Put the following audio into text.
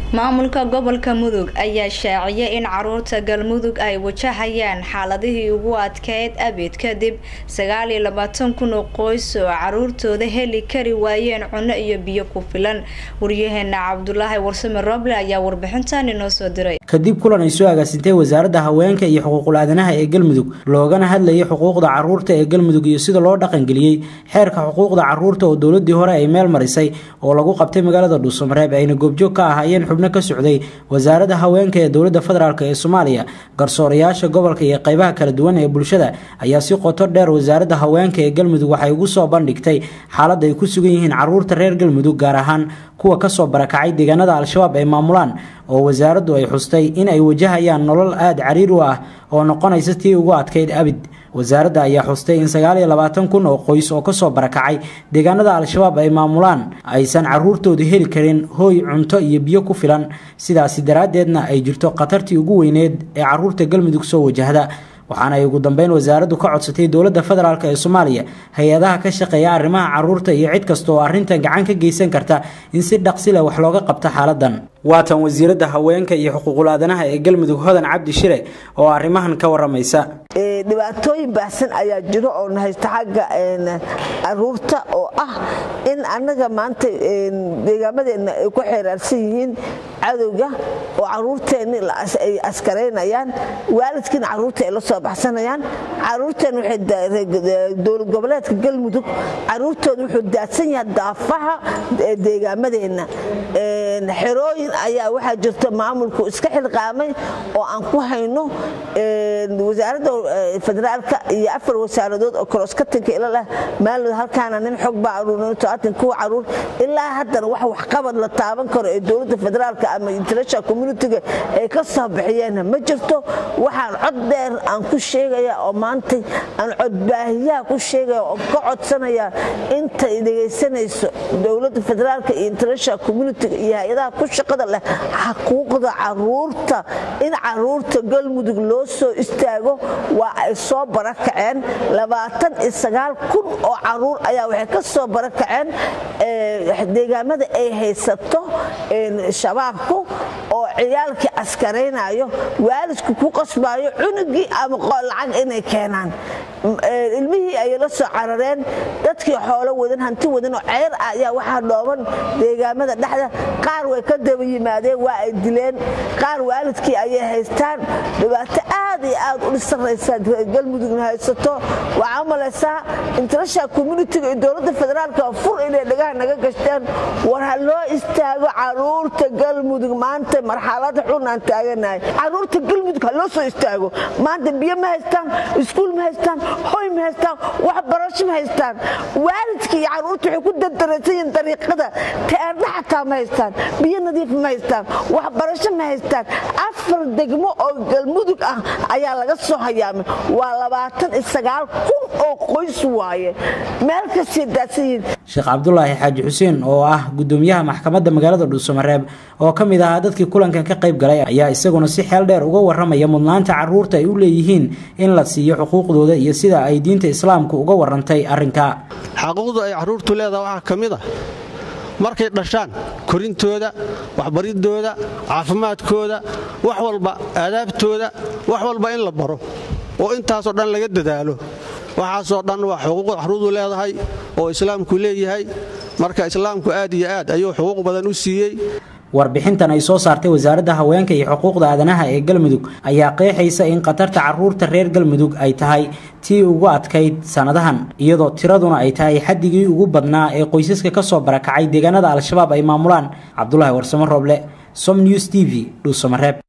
maamulka gobolka mudug ayaa shaaciyay in caruurta galmudug ay wajahayaan xaaladihii ugu adkeyd abid kadib sagaal iyo labaatan kun oo qoys oo caruurtooda heli kari waayeen cunno iyo biyo ku filan waryaheena cabdulaahi warsame roble ayaa warbixintan inoo soo diray kadib kulan ay soo agaasintay wasaaradda haweenka iyo xuquuqul aadanaha ee galmudug loogana hadlayay xuquuqda caruurta ee galmudug iyo sida loo dhaqangeliyey xeerka xuquuqda caruurta oo dowladii hore ay meel marisay oo lagu qabtay magaalada dhuusamareeb ayna goobjoog ka ahaayeen xubno ka socday wasaaradda haweenka ee dowladda federaalk ee soomaaliya garsoorayaasha gobolka iyo qeybaha kala duwan ee bulshada ayaa si qoto dheer wasaaradda haweenka ee galmudug waxay ugu soo bandhigtay xaaladda ay ku sugan yihiin caruurta reer galmudug gaar ahaan kuwa kasoo barakacay deegaanada al-shabaab ay maamulaan oo wasaaraddu ay xustay in ay wajahayaan nolol aada cariir u ah oo noqonaysa tii ugu adkayd abid wasaaradda ayaa xustay in sagaal iyo labaatan kun oo qoys oo kasoo barakacay deegaanada al-shabaab ay maamulaan aysan caruurtoodu heli karin hooy cunto iyo biyo ku filan sidaasi daraaddeedna ay jirto khatartii ugu weyneed ee caruurta galmudug soo wajahda waxaana ay ugu dambeyn wasaaraddu ka codsatay dowladda federaalk ee soomaaliya hay-adaha ka shaqeeya arrimaha caruurta iyo cid kasta oo arrintan gacan ka geysan karta in si dhaqsi leh wax looga qabto xaaladan waatan wasiiradda haweenka iyo xuquuqul aadanaha ee galmudug hodan cabdi shire oo arrimahan ka waramaysa dhibaatooyin baahsan ayaa jiro oo nahaysta xagga caruurta oo ah in annaga maanta deegaamadeenna ay ku xeeraarsan yihiin cadowga oo caruurteenni ay askaraynayaan waalidkiina caruurta ay la soo baxsanayaan caruurteen dowlad goboleedka galmudug caruurtooda wuxuu daadsan yahay daafaha deegaamadeenna xerooyin ayaa waxaa jirta maamulku iska xilqaamay oo aan ku hayno wasaaradda federaalka iyo afar wasaaradood oo koroskatanka ila leh maalod halkaana nin xog baa aruurin kuwa caruur ilaa haddana wax waxqabad la taaban karo ee dowladda federaalka ama international communitiga ay ka soo bixiyeen ma jirto waxaan cod dheer aan ku sheegaya oo maantay aan codbaahiyaha ku sheegaya oo ka codsanaya intay dhegaysanayso dowladda federaalka iyo international communitiga iyo hay-adaha ku shaqada leh xuquuqda caruurta in caruurta galmudug loo soo istaago waa ay soo barakaceen labaatan iyo sagaal kun oo caruur ayaa waxay ka soo barakaceen deegaamada ay haysato shabaabku oo ciyaalkii askaraynayo waalidku ku qasbaayo cunugii ama lacag inay keenaan ilmihii ayay la soo carareen dadkii xoolo wadan hanti wadan oo ceyr ah ayaa waxaa dhooban deegaamada dhexda qaar way ka daba yimaadeen waa ay dileen qaar waalidkii ayay haystaan dhibaato aad iyo aad u dhisaraysaa galmudugna haysato waxaa malaysaa international communitiga iyo dowladda federaalka fur inay dhagaha naga gashteen war ha loo istaago caruurta galmudug maanta marxalad xun aan taaganahay caruurta galmudug ha loo soo istaago maanta biyo ma haystaan iskuul ma haystaan hoy ma haystaan waxbarasho ma haystaan waalidkii iyo caruurta waxay ku dardaraysan yihiin dariiqada teerdha xataa ma haystaan biyo nadiif ma haystaan waxbarasho ma haystaan afar degmo oo galmudug ah ayaa laga soo hayaamay waa labaatan iyo sagaal kun oo qoys waaye meel kastay daadsan yihiin sheekh cabdulaahi xaaji xuseen oo ah gudoomiyaha maxkamadda magaalada dhuusamareeb oo ka mid ahaa dadkii kulankan ka qayb galay ayaa isaguna si xeel dheer uga waramaya mudnaanta caruurta ay u leeyihiin in la siiyo xuquuqdooda iyo sida ay diinta islaamku uga warantay arrinka xaquuqdu ay caruurtu leedaha waxaa ka mid a markay dhashaan korintooda waxbaridooda caafimaadkooda wax walba aadaabtooda wax walba in la baro oo intaasoo dhan laga dadaalo waxaasoo dhan waa xuquuqda caruurdu leedahay oo islaamku leeyahay marka islaamku aad iyo aad ayuu xuquuq badan u siiyey warbixintan ay soo saartay wasaaradda haweenka iyo xuquuqda aadanaha ee galmudug ayaa qeexaysa in khatarta caruurta reer galmudug ay tahay tii ugu adkayd sannadahan iyadoo tiraduna ay tahay xaddigii ugu badnaa ee qoysaska ka soo barakacay deegaanada al-shabaab ay maamulaan cabdulaahi warsamo rooble som news t v dhuusamareeb